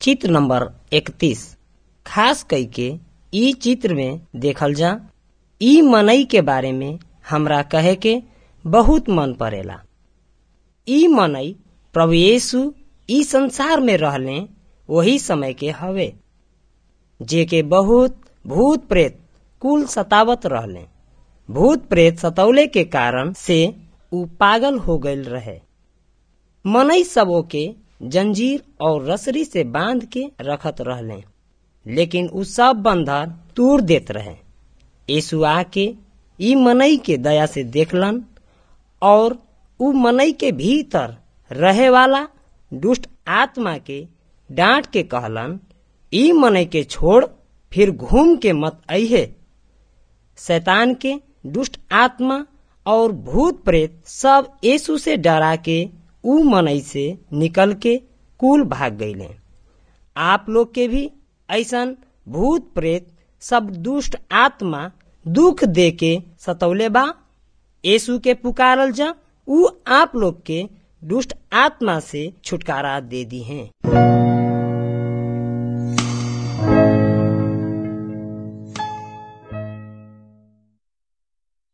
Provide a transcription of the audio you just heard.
चित्र नंबर इकतीस खास कईके इ चित्र में देखल जा इ मनई के बारे में हमरा कहे के बहुत मन पड़ेला इ मनई प्रभु यीशु इ संसार में रहले वही समय के हवे जे के बहुत भूत प्रेत कुल सतावत रहले भूत प्रेत सतौले के कारण से उ पागल हो गईल रहे मनई सबो के जंजीर और रसरी से बांध के रखत रहले लेकिन उ सब बंधन तोड़ देत रहे यीशु आके इ मनई के दया से देखलन और उ मनई के भीतर रहे वाला दुष्ट आत्मा के डांट के कहलन इ मनई के छोड़ फिर घूम के मत अइहे शैतान के दुष्ट आत्मा और भूत प्रेत सब यीशु से डरा के उ मनई से निकल के कुल भाग गईले आप लोग के भी ऐसन भूत प्रेत सब दुष्ट आत्मा दुख दे के सतौले बा यीशु के पुकारल जा उ आप लोग के दुष्ट आत्मा से छुटकारा दे दी हैं